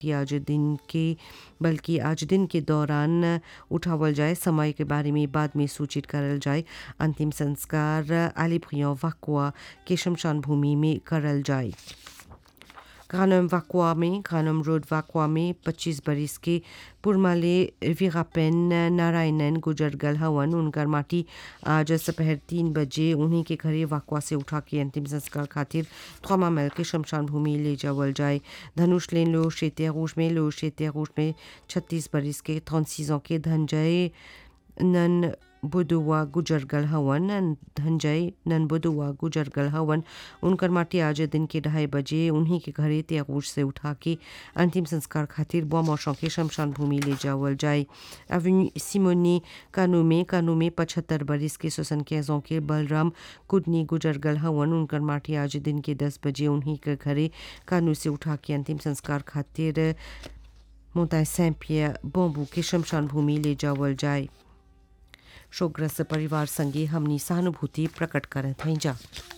कि आज दिन के बल्कि आज दिन के दौरान उठावल जाए समय के बारे में बाद में सूचित करल जाए अंतिम संस्कार आलिप्रियो वाकुआ के शमशान भूमि में करल जाए ग्रानम वाकुआ में ग्रानम रोड वाकुआ में 25 बरिस के पुरमाले वीरापेन नारायणन गुजर गल हवन उनकर माटी आज दोपहर तीन बजे उन्हीं के घरे वाकुआ से उठा के अंतिम संस्कार खातिर थ्रोमा मेल के शमशान भूमि ले जावल जाए धनुष लेन लो शेते रूज में लो शेते रूज में छत्तीस बरिस के 36 के धनजय नन बुदुआ गुजरगल हवन धनजय नन बुदुआ गुजरगल हवन उनकर माटी आज दिन के ढाई बजे उन्हीं के घरे त्यागूज से उठा के अंतिम संस्कार खातिर बमौशों के शमशान भूमि ले जावल जाए एवेन्यू सिमोनी कानू में कानू में पचहत्तर बरिस के सोसन कैजों के बलराम कुदनी गुजरगल हवन उनकर माटी आज दिन के दस बजे उन्हीं के घरे कानू से उठा के अंतिम संस्कार खातिर मोताय सैं पियर बॉम्बू के शमशान भूमि ले जावल जाए शोकग्रस्त परिवार संगे हमनी सहानुभूति प्रकट करत हैं जा